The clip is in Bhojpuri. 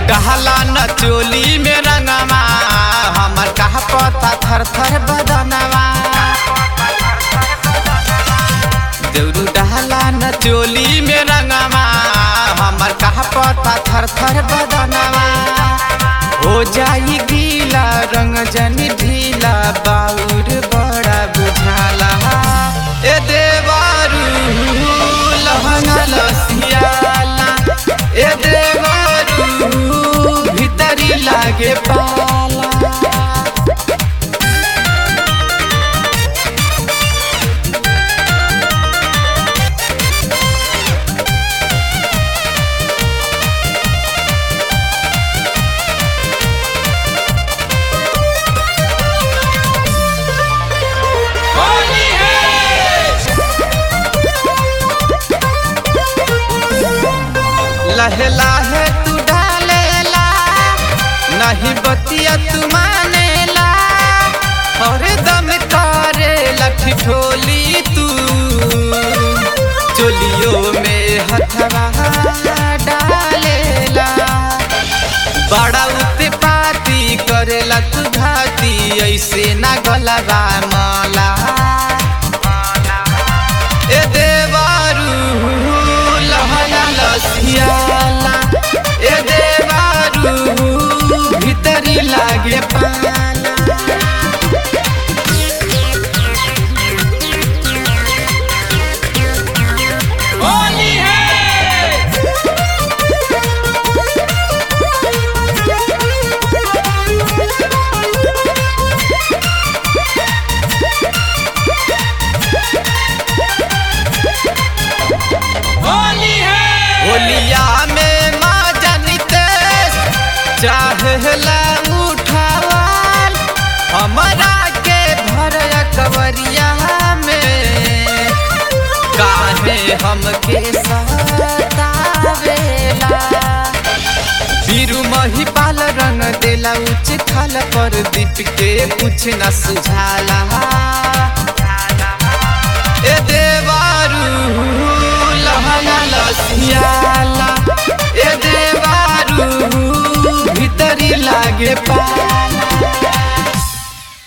डहला न चोली में रंगवा हमर कहा पता थर थर बदनवा देवरू डहला न चोली में रंगवा हमर कहा पता थर थर बदनवा हो जाई गीला रंग जनी ढीला बाउर बड़ा बुझाला ए देवारू लहंगा लसियाला ए देवारू भीतरी लागे पाला होली है लहे लहे तू डालेला नहीं बतिया तू मानेला और दम करे लठी ठोली तू चोलियों में हथवा डालेला बड़ा उत्पाती करेला तू घाती ऐसे ना गलबा माला ए देवारू लहला लसियाला ए देवारू भीतरी लागे पाला होली है होली है होलिया में माँ जनितेश चाहला उठावाल हमरा के भर कवरिया में काहे हमके सतावेला बीरू मही पाल रंग देला उच्च खाल पर दीप के कुछ न सुझाला ए देवारू लहला लसियाला ए देवारू भीतरी लागे पाला